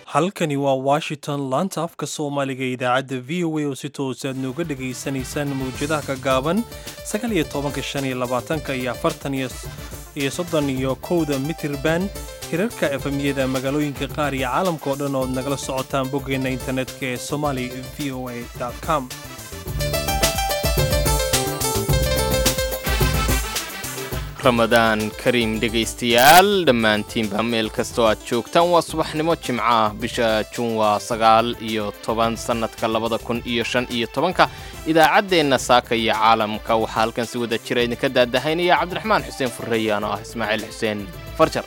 halkani waa washington laanta afka soomaaliga ee idaacadda v o a oo si toosaad nooga dhegaysanaysaan mawjadaha ka gaaban sagaal iyo tobanka shan iyo labaatanka iyo afartan iyo soddon iyo kowda mitirban hirarka efemyada magaalooyinka qaar iyo caalamka oo dhan ood nagala socotaan boggeenna internetka ee somali v o a com ramadaan kariim dhegaystayaal dhammaantiinba meel kastoo aad joogtaan waa subaxnimo jimco ah bisha juun waa sagaal iyo toban sannadka labada kun iyo shan iyo tobanka idaacaddeenna saaka iyo caalamka waxaa halkan si wada jira idinka daadahaynaya cabdiraxmaan xuseen furreeyaan oo ah ismaaciil xuseen farjar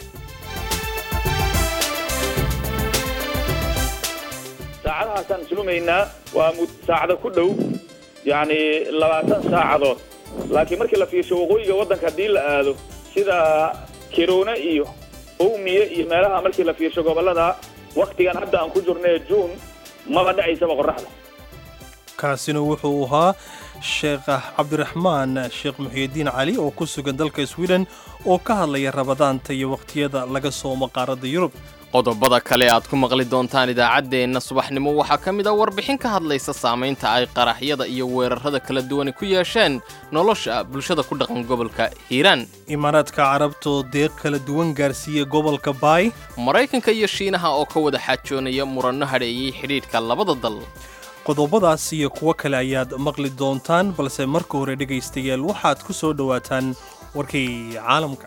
saacadahaasaan islumaynaa waa saacado ku dhow yacni labaatan saacadood laakiin markii la fiirsho waqooyiga waddanka haddii la aado sida kiroone iyo owmiye iyo meelaha markii la fiirsho gobollada wakhtigan hadda aan ku jirnay juun maba dhacaysaba qorraxda kaasina wuxuu ahaa sheekh cabdiraxmaan sheekh muxiidiin cali oo ku sugan dalka swiden oo ka hadlaya rabadaanta iyo wakhtiyada laga soomo qaaradda yurub qodobada kale aad ku maqli doontaan idaacaddeenna subaxnimo waxaa ka mid a warbixin ka hadlaysa saamaynta ay qaraxyada iyo weerarrada kala duwani ku yeesheen nolosha bulshada ku dhaqan gobolka hiiraan imaaraadka carabtoo deeq kala duwan gaarsiiya gobolka baay maraykanka iyo shiinaha oo ka wada xaajoonaya muranno hadheeyey xidhiidhka labada dal qodobadaas iyo kuwo kale ayaad maqli doontaan balse marka hore dhegaystayaal waxaad ku soo dhowaataan warkii caalamka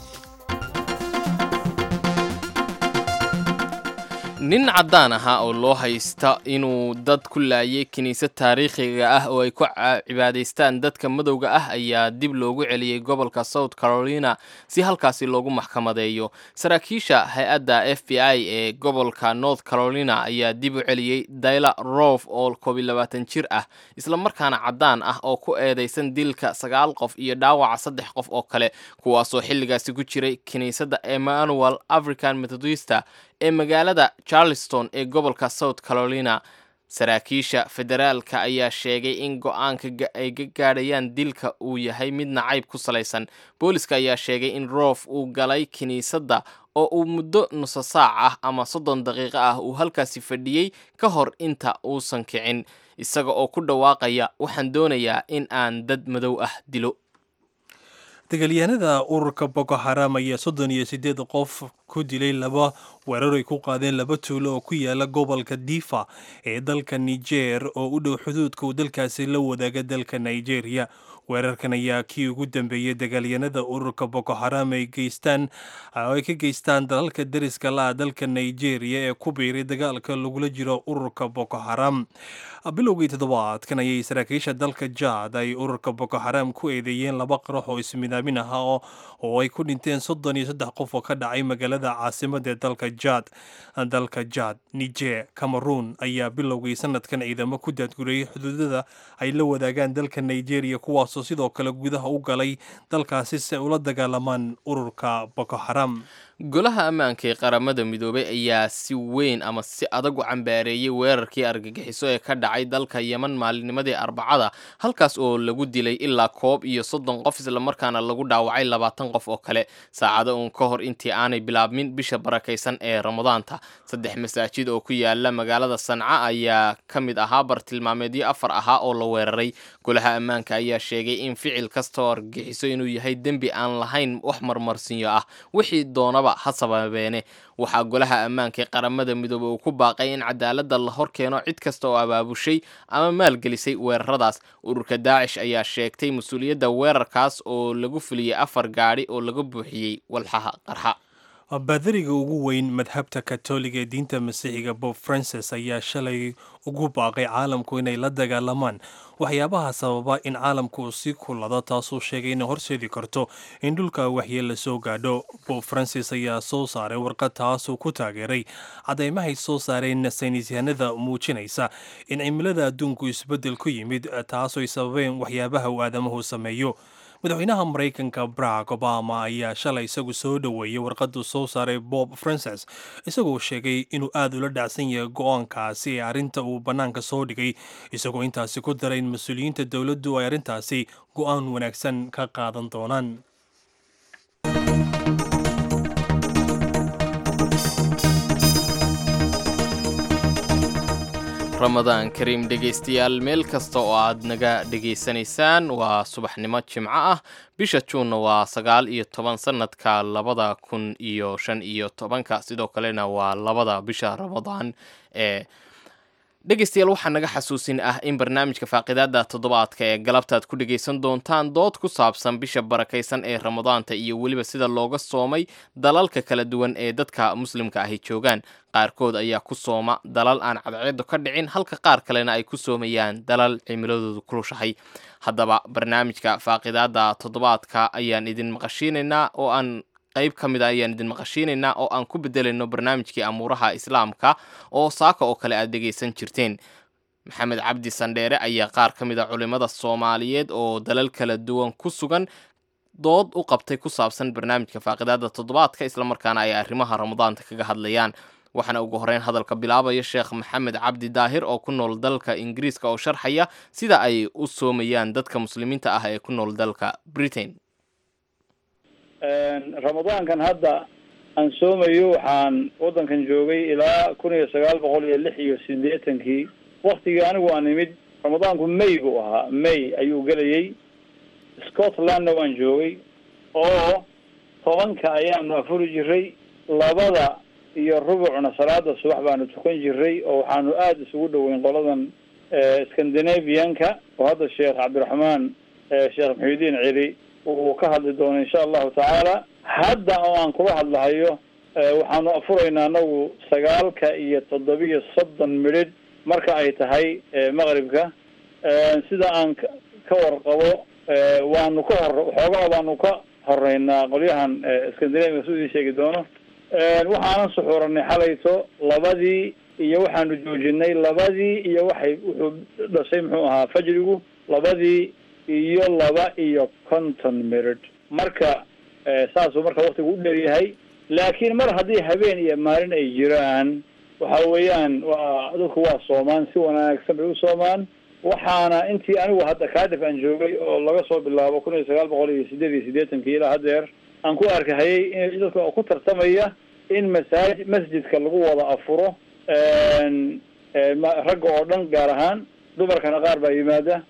nin caddaan ahaa oo loo haysta inuu dad ku laayay kiniisad taariikhiga ah oo ay ku cibaadaystaan dadka madowga ah ayaa dib loogu celiyey gobolka south carolina si halkaasi loogu maxkamadeeyo saraakiisha hay-adda f b i ee gobolka north carolina ayaa dib u celiyey dayla rof oo koobiy labaatan jir ah islamarkaana caddaan ah oo ku eedaysan dilka sagaal qof iyo dhaawaca saddex qof oo kale kuwaasoo xilligaasi ku jiray kiniisadda emmanuel african methodista ee magaalada charleston ee gobolka south carolina saraakiisha federaalka ayaa sheegay in go-aanka ay ka gaadhayaan dilka uu yahay mid nacayb ku salaysan booliska ayaa sheegay in roof uu galay kiniisadda oo uu muddo nuso saac ah ama soddon daqiiqo ah uu halkaasi fadhiyey ka hor inta uusan kicin isaga oo ku dhawaaqaya waxaan doonayaa in aan dad madow ah dilo dagaalyahanada ururka boko haram ayaa soddon iyo siddeed qof ku dilay laba weerar ay ku qaadeen laba tuulo oo ku yaala gobolka difa ee dalka niger oo u dhow xuduudka uu dalkaasi la wadaaga dalka nigeria weerarkan ayaa kii ugu dambeeyey dagaalyanada ururka boko haram ay geystaan ay ka geystaan dalalka deriska la-a dalka nigeria ee ku biiray dagaalka lagula jiro ururka boko haram bilowgii toddobaadkan ayay saraakiisha dalka jaad ay ururka boko haram ku eedeeyeen laba qarax oo ismidaamin ahaa oo ay ku dhinteen soddon iyo saddex qof oo ka dhacay magaalada caasimada ee dalka jaad dalka jaad niger cameroon ayaa bilowgii sanadkan ciidamo ku daadgurayay xuduudada ay la wadaagaan dalka nigeria kuwaasoo sidoo kale gudaha u galay dalkaasi si ay ula dagaalamaan ururka boko haram golaha ammaanka ee qaramada midoobay ayaa si weyn ama si adag u cambaareeyey weerarkii argagixiso ee ka dhacay dalka yeman maalinimadii arbacada halkaas oo lagu dilay ilaa koob iyo soddon qof islamarkaana lagu dhaawacay labaatan qof oo kale saacado uun ka hor intii aanay bilaabmin bisha barakaysan ee ramadaanta saddex masaajid oo ku yaala magaalada sanca ayaa ka mid ahaa bartilmaameedyo afar ahaa oo la weeraray golaha ammaanka ayaa sheegay in ficil kasta oo argagixiso inuu yahay dembi aan lahayn wax marmarsinyo ah wixii doonaba ha sababeene waxaa golaha ammaanka ee qaramada midoobey uu ku baaqay in cadaaladda la hor keeno cid kasta oo abaabushay ama maalgelisay weeraradaas ururka daacish ayaa sheegtay mas-uuliyadda weerarkaas oo lagu fuliyey afar gaadhi oo laga buuxiyey walxaha qarxa baadariga ugu weyn madhabta katoliga ee diinta masiixiga bob francis ayaa shalay ugu baaqay caalamku inay la dagaalamaan waxyaabaha sababa in caalamku uu sii kulado taasuu sheegay inay horseedi karto in dhulka waxyeel la soo gaadho bob francis ayaa soo saaray warqad taasuu ku taageeray cadaymahay soo saareen saynisyahanada muujinaysa in cimilada adduunku isbeddel ku yimid taasoo ay sababeen waxyaabaha uu aadamuhu sameeyo madaxweynaha maraykanka barack obama ayaa shalay isagu soo dhoweeyey warqadu soo saaray bob francis isagoo sheegay inuu aad ula dhacsan yahay go-aankaasi ee arrinta uu bannaanka soo dhigay isagoo intaasi ku daray in mas-uuliyiinta dowladdu ay arrintaasi go-aan wanaagsan ka qaadan doonaan ramadaan kariim dhegaystayaal meel kasta oo aad naga dhegaysanaysaan waa subaxnimo jimco ah bisha juunna waa sagaal iyo toban sanadka labada kun iyo shan iyo tobanka sidoo kalena waa labada bisha ramadaan ee dhegaystayaal waxaa naga xasuusin ah in barnaamijka faaqidaada toddobaadka ee galabtaad ku dhegaysan doontaan dood ku saabsan bisha barakaysan ee ramadaanta iyo weliba sida looga soomay dalalka kala duwan ee dadka muslimka ahi joogaan qaarkood ayaa ku sooma dalal aan cadceedu ka dhicin halka qaar kalena ay ku soomayaan dalal cimiladoodu kulushahay haddaba barnaamijka faaqidaada toddobaadka ayaan idin maqashiinaynaa oo aan qayb ka mid a ayaan idin maqashiinaynaa oo aan ku bedelayno barnaamijkii amuuraha islaamka oo saaka oo kale aad dhegaysan jirteen maxamed cabdi sandheere ayaa qaar ka mid a culimmada soomaaliyeed oo dalal kala duwan ku sugan dood u qabtay ku saabsan barnaamijka faaqidaada toddobaadka islamarkaana ay arrimaha ramadaanta kaga hadlayaan waxaana ugu horeyn hadalka bilaabaya sheekh maxamed cabdi daahir oo ku nool dalka ingiriiska oo sharxaya sida ay u soomayaan dadka muslimiinta ah ee ku nool dalka britain ramadaankan hadda aan soomayo waxaan waddankan joogay ilaa kun iyo sagaal boqol iyo lix iyo siddeetankii waktigii anigu aan imid ramadaanku may buu ahaa may ayuu gelayay scotlandna waan joogay oo tobanka ayaanu afuri jiray labada iyo rubucna salaada subax baanu tukan jiray oo waxaanu aada isugu dhoweyn qoladan scandinavianka oo hadda sheekh cabdiraxmaan sheekh maxuudiin celi uu ka hadli doono insha allahu tacaala hadda oo aan kula hadlahayo waxaanu afuraynaa anagu sagaalka iyo toddobiyo soddon midhidh marka ay tahay maqribka sida aan ka warqabo waanu ka hor waxoogaa baanu ka horeynaa qolyahan scandinavia su idin sheegi doono waxaanan suxuuranay xalayto labadii iyo waxaanu joojinay labadii iyo waxay wuxuu dhashay muxuu ahaa fajrigu labadii iyo laba iyo konton minute marka saasuu marka waktigu u dheryahay laakiin mar haddii habeen iyo maalin ay jiraan waxa weeyaan waa dadku waa soomaan si wanaagsan bay u soomaan waxaana intii anigu hadda kaadif aan joogay oo laga soo bilaabo kun iyo sagaal boqol iyo sideed iyo siddeetankii ilaa haddeer aan ku arkahayay in dadka ku tartamaya in masaaji masjidka lagu wada afuro ragga oo dhan gaar ahaan dumarkana qaar baa yimaada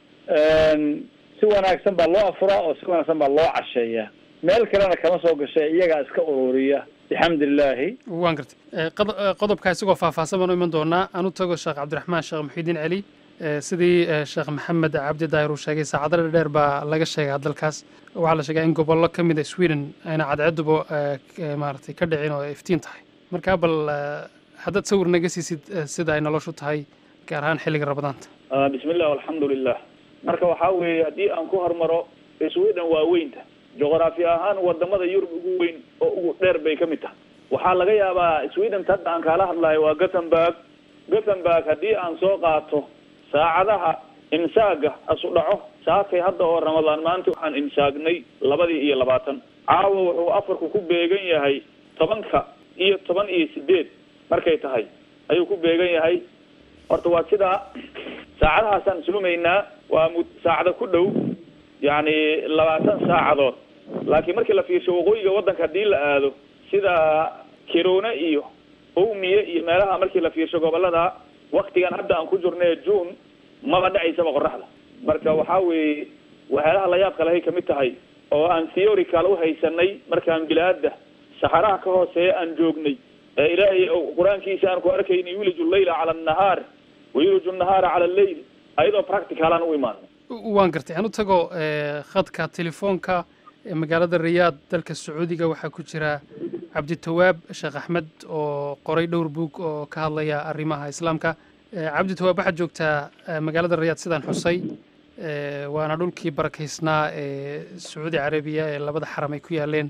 si wanaagsan baa loo afuraa oo si wanaagsan baa loo casheeya meel kalena kama soo gashay iyagaa iska ururiya bixamdi illaahi waan gartay qodobkaa isagoo faahfaahsan baan u iman doonaa aan u tago sheekh cabdiraxmaan sheekh muxiidiin celi sidii sheekh maxamed cabdi daahir uu sheegay saacado dheer baa laga sheegaa dalkaas waxaa la sheegaa in gobollo ka mid a sweden ayna cadceeduba maaragtay ka dhicin oo iftiin tahay markaa bal haddaad sawir naga siisid sida ay noloshu tahay gaar ahaan xilliga ramadaanta bismi illah alxamdu lilah marka waxaa weeye haddii aan ku hormaro sweden waa weynta juqraafi ahaan wadamada yurub ugu weyn oo ugu dheer bay ka mid tahay waxaa laga yaabaa sweden hadda aan kaala hadlayo waa gothenburg gothenburg haddii aan soo qaato saacadaha imsaaga asu dhaco saakay hadda oo ramadaan maanta waxaan imsaagnay labadii iyo labaatan caawa wuxuu afarku ku beegan yahay tobanka iyo toban iyo sideed markay tahay ayuu ku beegan yahay horta waa sidaa saacadahaasaan suumaynaa waa mu saacada ku dhow yacni labaatan saacadood laakiin markii la fiirsho waqooyiga waddanka haddii la aado sida kirone iyo owmiye iyo meelaha markii la fiirsho gobolada waktigan hadda aan ku jirnay june maba dhacaysaba qoraxda marka waxaa weeye waxyaalaha la yaabka lahay kamid tahay oo aan theorical u haysanay markaan bilaada saxaraha ka hooseeya aan joognay ee ilaahay qur-aankiisa aan ku arkaynay yuliju llayla cala annahaar wayuliju nahaara cala alleyl ayadoo practicalaan u imaano waan gartay aan u tago khadka telefoonka ee magaalada riyaad dalka sacuudiga waxaa ku jira cabditawaab sheekh axmed oo qoray dhowr buug oo ka hadlaya arrimaha islaamka cabditawaab waxaad joogtaa magaalada riyaad sidaan xusay waana dhulkii barakaysnaa ee sacuudi carabiya ee labada xaram ay ku yaaleen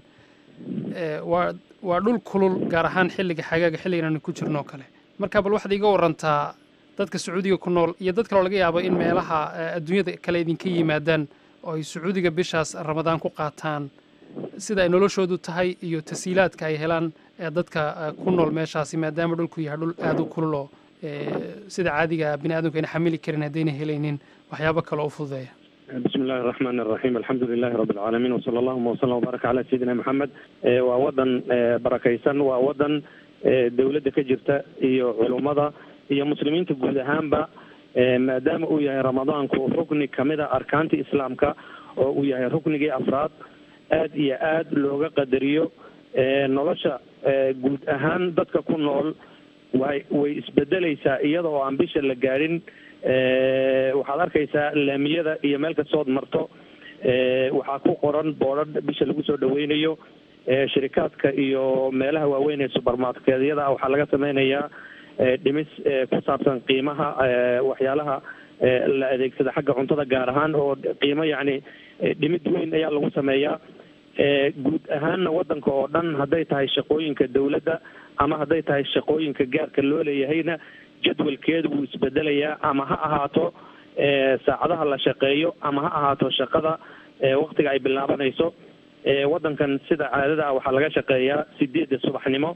waa waa dhul kulul gaar ahaan xilliga xagaaga xilligan aanu ku jirno oo kale marka bal waxaad iiga warantaa dadka sacuudiga ku nool iyo dad kaloo laga yaabo in meelaha adduunyada kale idinka yimaadaan oo ay sacuudiga bishaas ramadaan ku qaataan sida ay noloshoodu tahay iyo tasiilaadka ay helaan dadka ku nool meeshaasi maadaama dhulku yahay dhul aada u kulul oo sida caadiga bini aadamku ayna xamili karin haddayna helaynin waxyaabo kale u fududeeya bismi illahi araxmaan araxiim alxamdu lilahi rabbi alcaalamiin wasala allahuma wasalam wbaaraka calaa sayidina maxamed waa wadan barakaysan waa wadan dowladda ka jirta iyo culummada iyo muslimiinta guud ahaanba maadaama uu yahay ramadaanku rukni kamid a arkaanta islaamka oo uu yahay ruknigii afraad aad iyo aad looga qadariyo nolosha guud ahaan dadka ku nool way way isbedeleysaa iyada oo aan bisha la gaadhin waxaad arkaysaa laamiyada iyo meel kastood marto waxaa ku qoran boodhadh bisha lagu soo dhaweynayo shirikaadka iyo meelaha waaweyn ee subermarketyada waxaa laga sameynayaa dhimis ku saabsan qiimaha waxyaalaha la adeegsada xagga cuntada gaar ahaan oo qiimo yacni dhimid weyn ayaa lagu sameeyaa guud ahaanna waddanka oo dhan hadday tahay shaqooyinka dawladda ama hadday tahay shaqooyinka gaarka loo leeyahayna jadwalkeedu wuu isbedelayaa ama ha ahaato saacadaha la shaqeeyo ama ha ahaato shaqada waktiga ay bilaabanayso waddankan sida caadada ah waxaa laga shaqeeyaa sideedda subaxnimo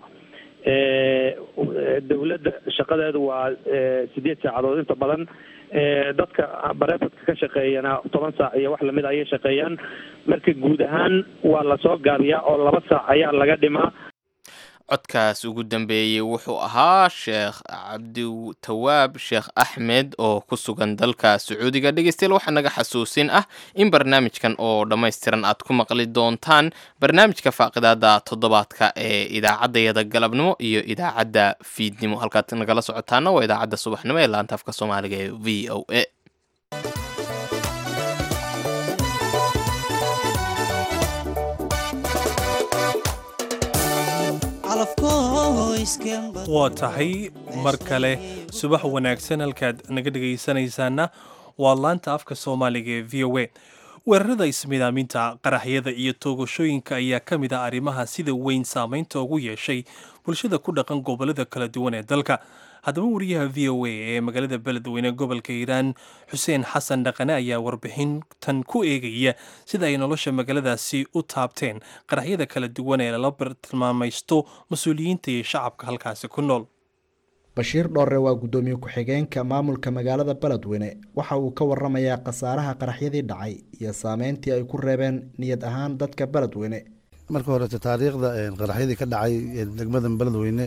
dawladda shaqadeedu waa sideed saacadood inta badan dadka bareefadka ka shaqeeyana toban saac iyo wax lamid ayay shaqeeyaan marka guud ahaan waa lasoo gaabiyaa oo laba saac ayaa laga dhimaa codkaas ugu dambeeyey wuxuu ahaa sheekh cabditawaab sheekh axmed oo ku sugan dalka sacuudiga dhegeystayaal waxaa naga xasuusin ah in barnaamijkan oo dhammaystiran aad ku maqli doontaan barnaamijka faaqidaada toddobaadka ee idaacaddayada galabnimo iyo idaacadda fiidnimo halkaad nagala socotaana waa idaacadda subaxnimo ee laanta afka soomaaliga ee v o a waa tahay mar kale subax wanaagsan halkaad naga dhegaysanaysaana waa laanta afka soomaaliga ee v o a weerarada ismidaaminta qaraxyada iyo toogashooyinka ayaa ka mid ah arrimaha sida weyn saameynta ugu yeeshay bulshada ku dhaqan gobolada kala duwan ee dalka haddaba wariyaha v o a ee magaalada beledweyne gobolka hiiraan xuseen xasan dhaqane ayaa warbixintan ku eegaya sida ay nolosha magaaladaasi u taabteen qaraxyada kala duwan ee lala bartilmaamaysto mas-uuliyiinta iyo shacabka halkaasi ku nool bashiir dhoorre waa guddoomiye ku-xigeenka maamulka magaalada beledweyne waxa uu ka waramayaa khasaaraha qaraxyadii dhacay iyo saameyntii ay ku reebeen niyad ahaan dadka beledweyne marka horete taariikhda qaraxyadii ka dhacay degmada beledweyne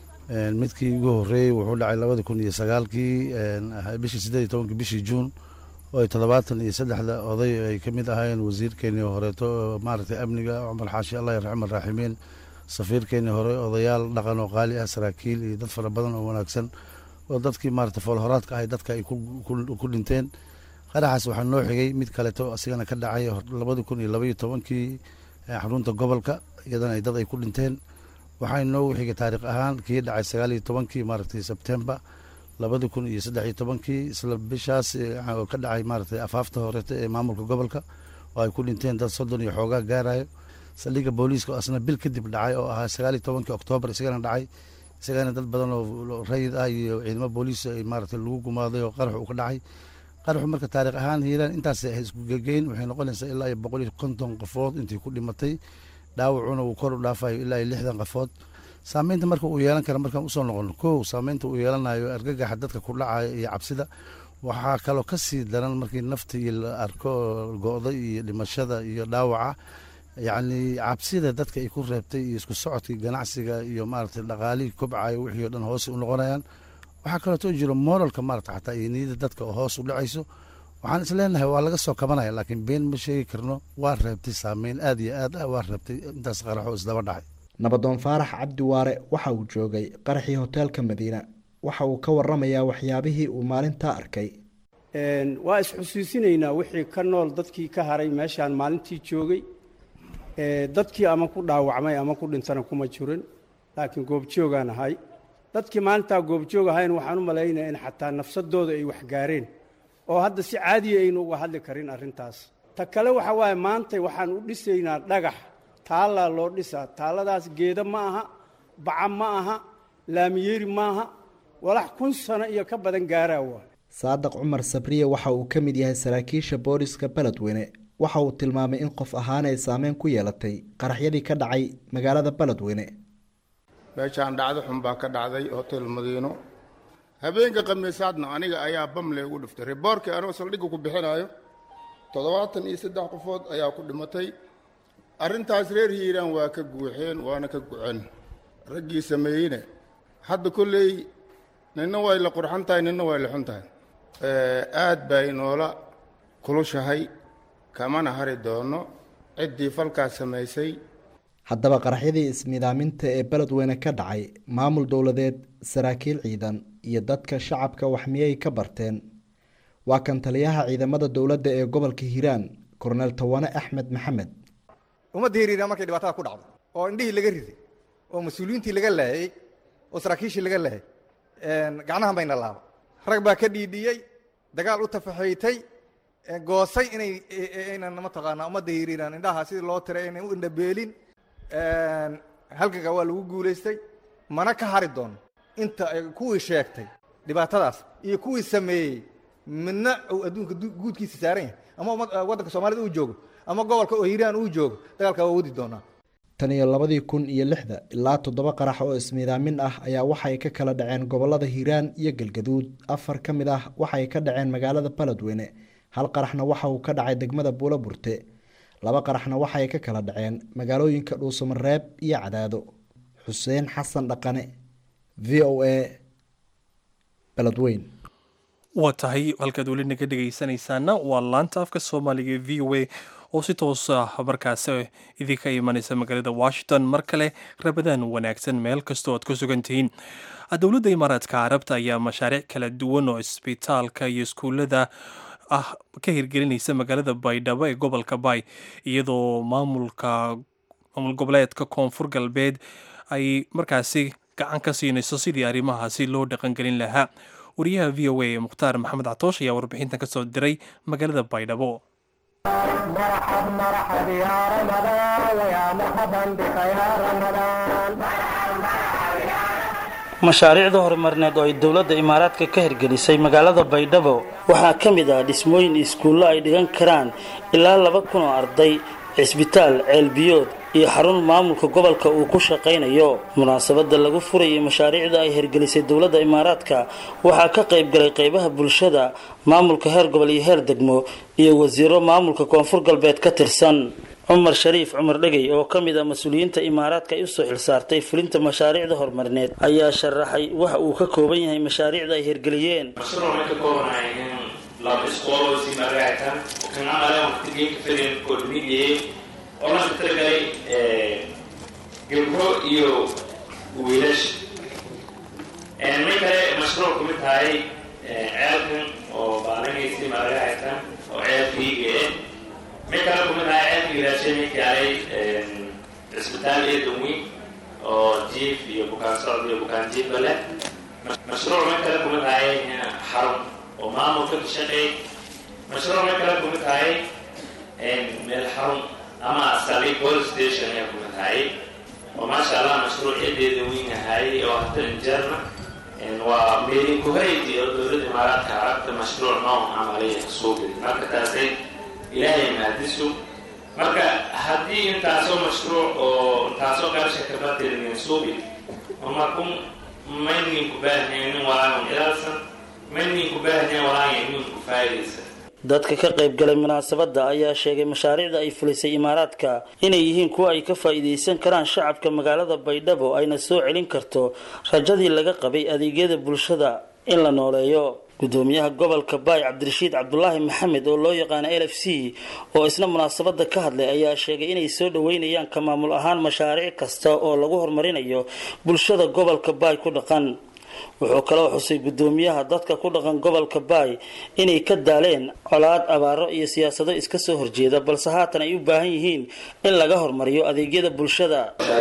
midkii ugu horeeyey wuxuu dhacay labada kun iyo sagaalkii bishii sideed iyo tobankii bishii juun oo ay toddobaatan iyo saddexda oday ay ka mid ahaayeen wasiirkeenii horeeto maaragtay amniga cumar xaashi allah yarxam araaximiin safiirkeenii hore odayaal dhaqan oo qaali ah saraakiil iyo dad fara badan oo wanaagsan oo dadkii maarata foolhoraadka ahay dadka ay ku dhinteen qaraxaas waxaa noo xigay mid kaleeto asigana ka dhacay labada kun iyo labaiyo tobankii xarunta gobolka iyadana ay dad ay ku dhinteen waxaa inoogu xigay taariikh ahaan kii dhacay sagaal iyo tobankii maaragtay sebtembar labada kun iyo saddex iyo tobankii isla bishaas oo ka dhacay maaragtay afaafta horeeta ee maamulka gobolka oo ay ku dhinteen dad soddon iyo xoogaa gaarayo saldhigga booliiska oo asna bil kadib dhacay oo ahaa sagaal iyo tobankii oktoobar isagana dhacay isagana dad badan oo rayid ah iyo ciidamo booliis ay maaragtay lagu gumaaday oo qarax uu ka dhacay qaraxu marka taariikh ahaan hiiraan intaas isku gegeyn waxay noqonaysaa ilaa iyo boqol iyo konton qofood intii ku dhimatay dhaawacuna uu kor u dhaafayo ilaa iyo lixdan qofood saameynta marka uu yeelan kara markaan usoo noqono kow saameynta uu yeelanayo argagaxa dadka ku dhacaya iyo cabsida waxaa kaloo kasii daran markii naftii la arko go-da iyo dhimashada iyo dhaawaca yacni cabsida dadka ay ku reebtay iyo isku socodkii ganacsiga iyo maaragtay dhaqaalihii kobcayo wixii o dhan hoos u noqonayaan waxaa kaleeto jiro moralka maarata xataa iyo niyada dadka oo hoos u dhacayso waxaan isleenahay waa laga soo kabanaya laakiin been ma sheegi karno waa reebtay saameyn aad iyo aad ah waa reebtay intaas qaraxoo isdaba dhacay nabadoon faarax cabdi waare waxa uu joogay qaraxii hoteelka madiina waxa uu ka waramayaa waxyaabihii uu maalintaa arkay waa isxusuusinaynaa wixii ka nool dadkii ka haray meeshaan maalintii joogay dadkii ama ku dhaawacmay ama ku dhintana kuma jirin laakiin goobjoogaan ahay dadkii maalintaa goobjoog ahayn waxaan u malaynaya in xataa nafsadooda ay waxgaareen oo hadda si caadiya aynu uga hadli karin arrintaas ta kale waxa waaye maantay waxaan u dhisaynaa dhagax taallaa loo dhisaa taalladaas geeda ma aha baca ma aha laamiyeeri maaha walax kun sano iyo ka badan gaaraa waa saadaq cumar sabriye waxa uu ka mid yahay saraakiisha booliska beledweyne waxa uu tilmaamay in qof ahaan ay saameyn ku yeelatay qaraxyadii ka dhacay magaalada beledweyne meeshaan dhacdo xun baa ka dhacday hotel madiino habeenka khamiisaadna aniga ayaa bam leegu dhiftay riboorkii anoo saldhigga ku bixinaayo toddobaatan iyo saddex qofood ayaa ku dhimatay arrintaas reer hiiraan waa ka guuxeen waana ka guceen raggii sameeyeyne hadda kolley ninna way la qurxan tahay ninna way la xun tahay aad bay noola kulushahay kamana hari doono ciddii falkaas samaysay haddaba qaraxyadii ismidaaminta ee beledweyne ka dhacay maamul dowladeed saraakiil ciidan iyo dadka shacabka wax miyay ka barteen waa kan taliyaha ciidamada dowladda ee gobolka hiiraan korneel tawane axmed maxamed ummadda hiriiraan markay dhibaatada ku dhacdo oo indhihii laga riday oo mas-uuliyiintii laga laayay oo saraakiishii laga laayay gacnahan bayna laaba rag baa ka dhiidhiyey dagaal u tafaxaytay goosay inay aynan mataqaanaa ummadda hiriiraan indhaha sidii loo tiray inay u indhabeelin halganka waa lagu guulaystay mana ka hari doono inta ay kuwii sheegtay dhibaatadaas iyo kuwii sameeyey midna uu adduunka guudkiisa saaran yahay ama waddanka soomaalida uu joogo ama gobolka oo hiiraan uu joogo dagaalka waa wadi doonaa tan iyo labadii kun iyo lixda ilaa toddoba qarax oo ismiidaamin ah ayaa waxay ka kala dhaceen gobolada hiiraan iyo galgaduud afar ka mid ah waxay ka dhaceen magaalada baledweyne hal qaraxna waxa uu ka dhacay degmada buulo burte laba qaraxna waxay ka kala dhaceen magaalooyinka dhuusamareeb iyo cadaado xuseen xasan dhaqane v o a beledweyn waa tahay halkaad weli naga dhegaysanaysaana waa laanta afka soomaaliga e v o a oo si toos ah markaasi idinka imanaysa magaalada washington mar kale rabadaan wanaagsan meel kastoo aad ku sugan tihiin dowladda imaaraadka carabta ayaa mashaariic kala duwan oo isbitaalka iyo iskuullada ah ka hirgelinaysa magaalada baydhabo ee gobolka bay iyadoo maamulka maamul goboleedka koonfur galbeed ay markaasi gacan ka siinayso sidii arrimahaasi loo dhaqangelin lahaa wariyaha v o a ee mukhtaar maxamed catoosh ayaa warbixintan ka soo diray magaalada baydhabo mashaariicda horumarineed oo ay dowladda imaaraadka ka hirgelisay magaalada baydhabo waxaa ka mid ah dhismooyin iskuullo ay dhigan karaan ilaa laba kun oo arday cisbitaal ceelbiyood iyo xarun maamulka gobolka uu ku shaqaynayo munaasabada lagu furayay mashaariicda ay hirgelisay dowladda imaaraadka waxaa ka qayb galay qaybaha bulshada maamulka heer gobol iyo heer degmo iyo wasiiro maamulka koonfur galbeed ka tirsan cumar shariif cumar dhegey oo ka mid ah mas-uuliyiinta imaaraadka ay usoo xilsaartay fulinta mashaariicda horumarineed ayaa sharaxay waxa uu ka kooban yahay mashaariicda ay hirgeliyeen laba iskool si magaalatan kan amala waqtigeynka fadin kordhinayay oo la talagalay gabdho iyo wiilash may kale mashruuc ku mid tahay ceelkan oo baalanaysa magaalatan oo ceelkayga eh may kale ku mid tahay ceelkii raashinay kaalay cisbitaal iyo daweyn oo jiif iyo bukaan socod iyo bukaan jiifba leh mashruuc may kale ku mid tahay xarun oo maamulka ka shaqeey mashruuc may kale kumid tahay meel xarun ama sali police station ayaa kumid tahay oo maasha allah mashruucyadeeda weyn ahay oo hata injeerna waa meelin kuhayti oo dowladda imaaraadka carabta mashruuc nooc camalaya suubi marka taasay ilaahay mahadisu marka haddii intaasoo mashruuc oo intaasoo qarasha kabatirnin suubi markun maynin ku baahnaynin walaagan ilaalsan dadka ka qayb galay munaasabadda ayaa sheegay mashaariicda ay fulisay imaaraadka inay yihiin kuwa ay ka faa'iidaysan karaan shacabka magaalada baydhabo ayna soo celin karto rajadii laga qabay adeegyada bulshada in la nooleeyo gudoomiyaha gobolka baay cabdirashiid cabdulaahi maxamed oo loo yaqaana l f c oo isna munaasabada ka hadlay ayaa sheegay inay soo dhaweynayaan ka maamul ahaan mashaariic kasta oo lagu horumarinayo bulshada gobolka baay ku dhaqan wuxuu kaloo xusay gudoomiyaha dadka ku dhaqan gobolka baay inay ka daaleen colaad abaaro iyo siyaasado iska soo horjeeda balse haatan ay u baahan yihiin in laga hormariyo adeegyada bulshada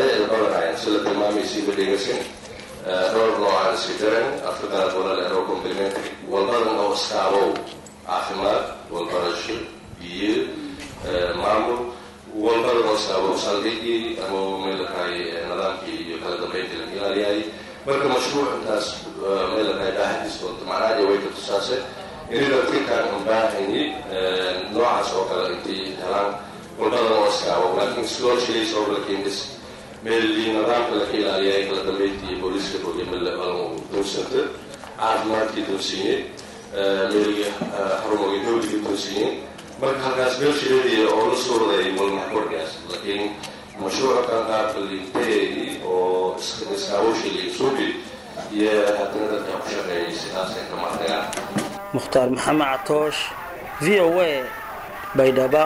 dhowr noocaan isku jiran afrikana walal ero complementary walbadan oo iskaabow caafimaad walbarasho biyo maamul walbadan oo iskaabow saldhigii ama meelakahay nidaamkii iyo kala dambeyntii la ilaaliyahay marka mashruuc intaas meelakahay baahadiis doonto macnaha way ka tusaase inida tinkaan aan baahayni noocaas oo kale intay helaan walbadan oo iskaabow laakiin sidoo shilays oo la keendis meelii nidaamka laka ilaaliyay kala dambeyntii iyo booliiska doonsanta caafimaadkii doonsiiyey meelii xarumogii dowligii doonsiiyey marka halkaas meel shiladii oo la soo waday walmaxkorgaas laakiin mashruuca kan qaabka linteedi oo iskaawashili suubi iyo haddana dadka ku shaqeeyay sidaasay kama tagaan mukhtaar maxamed catoosh v o a baydhaba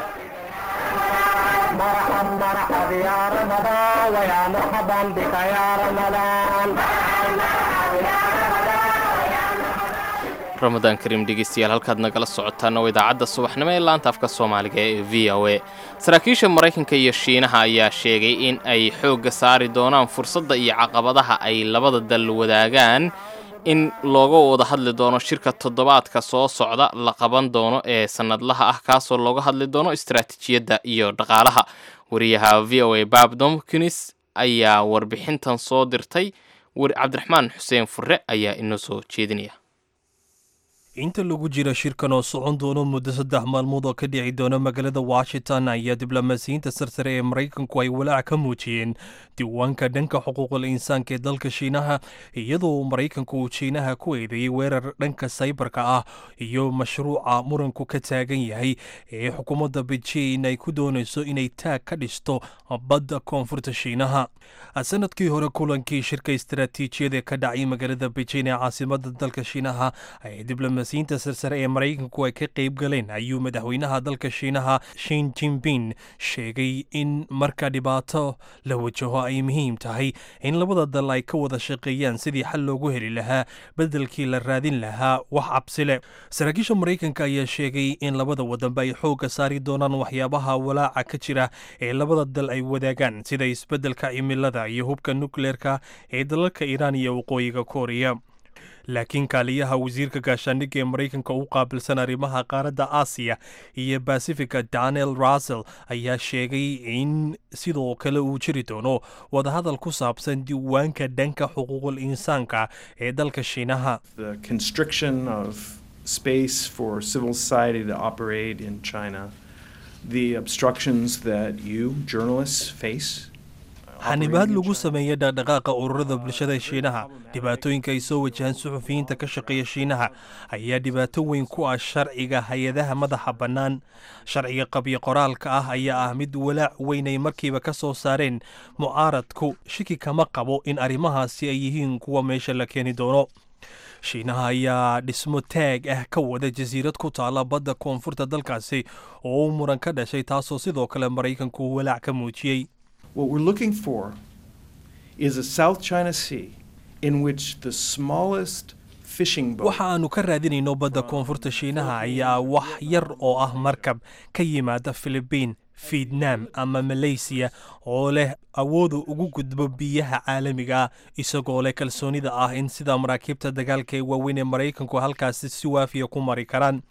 ramadaan kariim dhegeystayaal halkaad nagala socotaana waa idaacadda subaxnimo ee laanta afka soomaaliga ee v o a saraakiisha maraykanka iyo shiinaha ayaa sheegay in ay xoogga saari doonaan fursadda iyo caqabadaha ay labada dal wadaagaan in looga wada hadli doono shirka toddobaadka soo socda la qaban doono ee sannadlaha ah kaasoo looga hadli doono istaraatiijiyadda iyo dhaqaalaha wariyaha v o a bab domkins ayaa warbixintan soo dirtay cabdiraxmaan xuseen furre ayaa inoo soo jeedinaya inta lagu jira shirkan oo socon doono muddo saddex maalmood oo ka dhici doona magaalada washington ayaa diblomaasiyiinta sarsare ee maraykanku ay walaac ka muujiyeen diiwaanka dhanka xuquuqul insaanka ee dalka shiinaha iyadoo maraykanku uu shiinaha ku eedeeyey weerar dhanka saybarka ah iyo mashruuca muranku ka taagan yahay ee xukuumadda beijing ay ku doonayso inay taag ka dhisto badda koonfurta shiinaha sanadkii hore kulankii shirka istaraatiijiyada ka dhacay magaalada beijing ee caasimada dalka shiinaha ay diblomaasiyiinta sarsare ee maraykanku ay ka qayb galeen ayuu madaxweynaha dalka shiinaha shin jinping sheegay in marka dhibaato la wajaho ay muhiim tahay in labada dal ay ka wada shaqeeyaan sidii xal loogu heli lahaa bedelkii la raadin lahaa wax cabsile saraakiisha maraykanka ayaa sheegay in labada wadanba ay xoogga saari doonaan waxyaabaha walaaca ka jira ee labada dal ay wadaagaan sida isbeddelka cimilada iyo hubka nukleerka ee dalalka iiraan iyo waqooyiga kooriya laakiin kaaliyaha wasiirka gaashaandhigga ee maraykanka u qaabilsan arrimaha qaaradda aasiya iyo basifika daniel russell ayaa sheegay in sidoo kale uu jiri doono wadahadal ku saabsan diiwaanka dhanka xuquuqul insaanka ee dalka shiinaha space for civil society to operate in China, the obstructions that you, journalists, face. xanibaad lagu sameeya dhaqdhaqaaqa ururada bulshada shiinaha dhibaatooyinka ay soo wajahaan suxufiyiinta ka shaqeeya shiinaha ayaa dhibaato weyn ku ah sharciga hay-adaha madaxa bannaan sharciga qabyo qoraalka ah ayaa ah mid walaac weyn ay markiiba ka soo saareen mucaaradku shiki kama qabo in arrimahaasi ay yihiin kuwa meesha la keeni doono shiinaha ayaa dhismo taag ah ka wada jasiirad ku taala badda koonfurta dalkaasi oo uu muran ka dhashay taasoo sidoo kale maraykanku walaac ka muujiyey What we're looking for is a South China Sea in which the smallest fishing boat. waxa aanu ka raadinayno badda koonfurta shiinaha ayaa wax yar oo ah markab ka yimaada filibiin fietnam ama malaysiya oo leh awooda ugu gudbo biyaha caalamiga ah isagoo leh kalsoonida ah in sida maraakiibta dagaalka ee waaweyn ee maraykanku halkaasi si waafiya ku mari karaan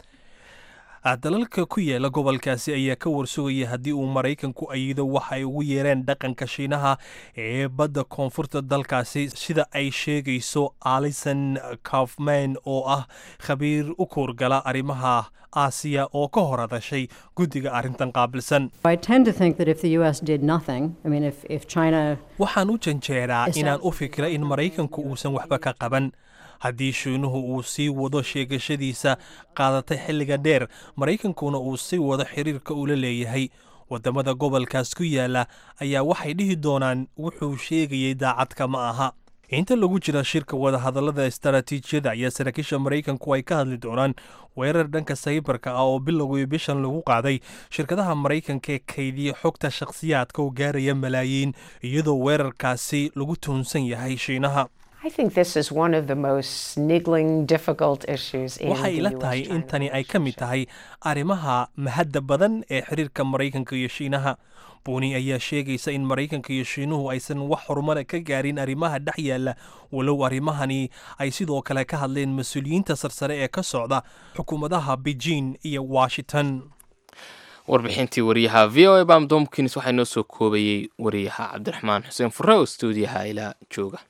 dalalka ku yaala gobolkaasi ayaa ka warsugaya haddii uu maraykanku ayido waxa ay ugu yeereen dhaqanka shiinaha ee badda koonfurta dalkaasi sida ay sheegayso alison kaufman oo ah khabiir u kuurgala arrimaha aasiya oo ka hor hadashay guddiga arrintan qaabilsan I tend to think that if the U.S. did nothing, I mean, if, if China. waxaan u janjeeraa Is inaan that- u fikira in maraykanku uusan waxba ka qaban haddii shiinuhu uu sii wado sheegashadiisa qaadatay xilliga dheer maraykankuna uu sii wado xiriirka ula leeyahay waddamada gobolkaas ku yaala ayaa waxay dhihi doonaan wuxuu sheegayay daacadka ma aha inta lagu jira shirka wadahadallada istaraatiijiyada ayaa saraakiisha maraykanku ay ka hadli doonaan weerar dhanka saybarka ah oo bilowgii bishan lagu qaaday shirkadaha maraykanka ee kaydiya xogta shakhsiyaadka oo gaaraya malaayiin iyadoo weerarkaasi lagu tuhunsan yahay shiinaha I think this is one of the most niggling, difficult issues in waxay the ila US tahay in tani ay ka mid tahay arrimaha mahadda badan ee xiriirka maraykanka iyo shiinaha buuni ayaa sheegaysa in maraykanka iyo shiinuhu aysan wax horumara ka gaarin arrimaha dhex yaalla walow arrimahani ay sidoo kale ka hadleen mas-uuliyiinta sarsare ee ka socda xukuumadaha beijing iyo washington warbixintii wariyaha v o a bam domkins waxaa inoo soo koobayey wariyaha cabdiraxmaan xuseen fure oo stuudiyaha ilaa jooga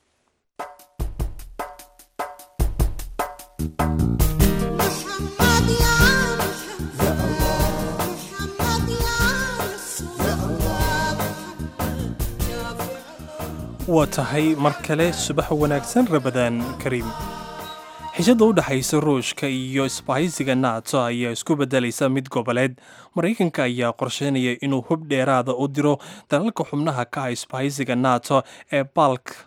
waa tahay mar kale subax wanaagsan rabadaan kariim xishada u dhexaysa ruushka iyo isbahaysiga nato ayaa isku beddelaysa mid goboleed maraykanka ayaa qorsheynaya inuu hub dheeraada u diro dalalka xubnaha ka ah isbahaysiga nato ee balk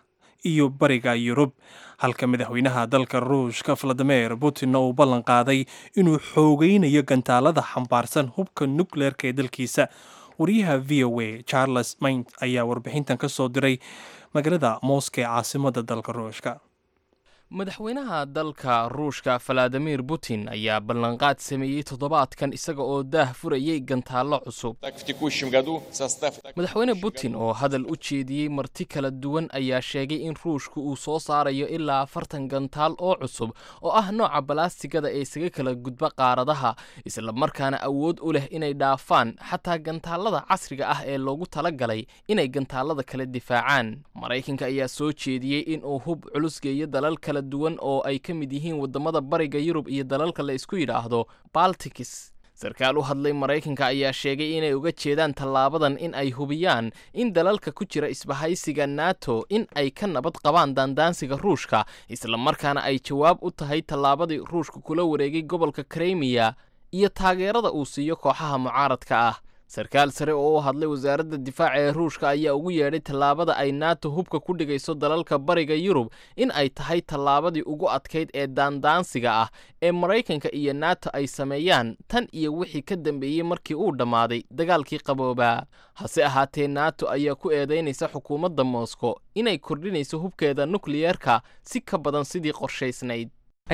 iyo bariga yurub halka madaxweynaha dalka ruushka valadimir putin uu ballan qaaday inuu xoogeynayo gantaalada xambaarsan hubka nukleerka ee dalkiisa wariyaha v o a charles maint ayaa warbixintan ka soo diray magaalada mooska ee caasimada dalka ruushka madaxweynaha dalka ruushka valadimir putin ayaa ballanqaad sameeyey toddobaadkan isaga oo daah furayay gantaallo cusub madaxweyne putin oo hadal u jeediyey marti kala duwan ayaa sheegay in ruushku uu soo saarayo ilaa afartan gantaal oo cusub oo ah nooca balastigada ee isaga kala gudba qaaradaha islamarkaana awood u leh inay dhaafaan xataa gantaalada casriga ah ee loogu talagalay inay gantaalada kala difaacaan maraykanka ayaa soo jeediyey inuu hub culus geeyo dalal kala duwan oo ay ka mid yihiin waddamada bariga yurub iyo dalalka la isku yidhaahdo baltikis sarkaal u hadlay maraykanka ayaa sheegay inay uga jeedaan tallaabadan in ay hubiyaan in dalalka ku jira isbahaysiga nato in ay ka nabad qabaan daandaansiga ruushka islamarkaana ay jawaab u tahay tallaabadii ruushka kula wareegay gobolka kremiya iyo taageerada uu siiyo kooxaha mucaaradka ah sarkaal sare oo u hadlay wasaaradda difaaca ee ruushka ayaa ugu yeedhay tallaabada ay nato hubka ku dhigayso dalalka bariga yurub in ay tahay tallaabadii ugu adkayd ee daandaansiga ah ee maraykanka iyo nato ay sameeyaan tan iyo wixii ka dambeeyey markii uu dhammaaday dagaalkii qaboobaa hase ahaatee nato ayaa ku eedaynaysa xukuumadda moscow inay kordhinayso hubkeeda nukliyeerka si ka badan sidii qorshaysnayd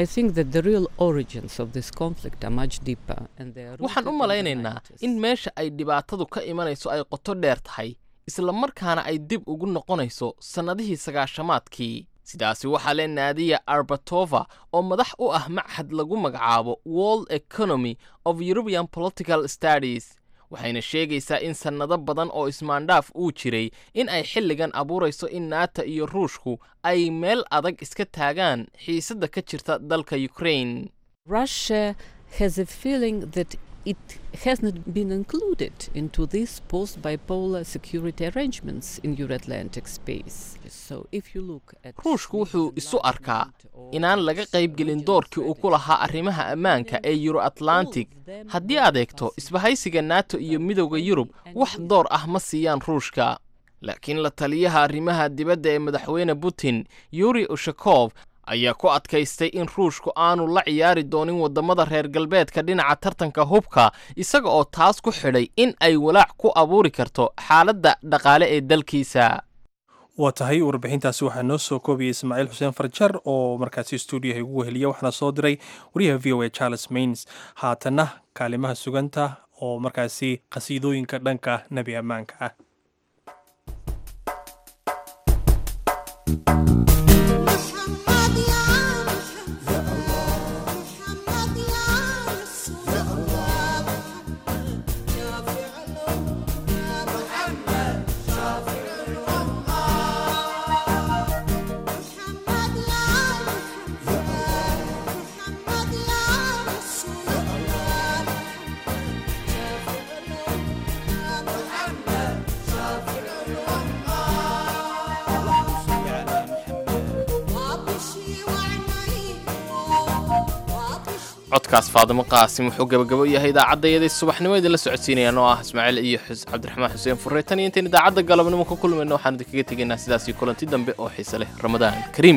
waxaan u malaynaynaa in meesha ay dhibaatadu ka imanayso ay qoto dheer tahay islamarkaana ay dib ugu noqonayso sannadihii sagaashamaadkii sidaasi waxaa le naadiya arbatova oo madax u ah machad lagu magacaabo world economy of european political studies waxayna sheegaysaa in sannado badan oo ismaandhaaf uu jiray in ay xilligan abuurayso in naata iyo ruushku ay meel adag iska taagaan xiisadda ka jirta dalka ukraine it has not been included into these post bipolar security arrangements in Euro Atlantic space. So if you look at ruushku wuxuu isu arkaa inaan laga qaybgelin doorkii uu ku lahaa arrimaha ammaanka ee euro atlantic haddii aad eegto isbahaysiga nato iyo midowda yurub wax door ah ma siiyaan ruushka laakiin la taliyaha arrimaha dibadda ee madaxweyne putin yuri ushakov ayaa ku adkaystay in ruushku aanu la ciyaari doonin waddamada reer galbeedka dhinaca tartanka hubka isaga oo taas ku xidhay in ay walaac ku abuuri karto xaaladda dhaqaale ee dalkiisa waa tahay warbixintaasi waxaa noo soo koobiyey ismaaciil xuseen farjar oo markaasi stuudiyaha igu weheliya waxaana soo diray wariyaha v o a charles mains haatanna kaalimaha suganta oo markaasi qhasiidooyinka dhanka nebi ammaanka ah codkaas faadimo qaasim wuxuu gabagabo yahay idaacaddayaday subaxnimo idinla socodsiinayaan oo ah ismaaciil iyo cabdiraxmaan xuseen furre tan iyo intayn idaacadda galabnimo ka kulmayno waxaan idinkaga tegaynaa sidaasii kulanti dambe oo xiise leh ramadaan kariim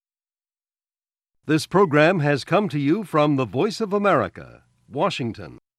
This program has come to you from the Voice of America, Washington.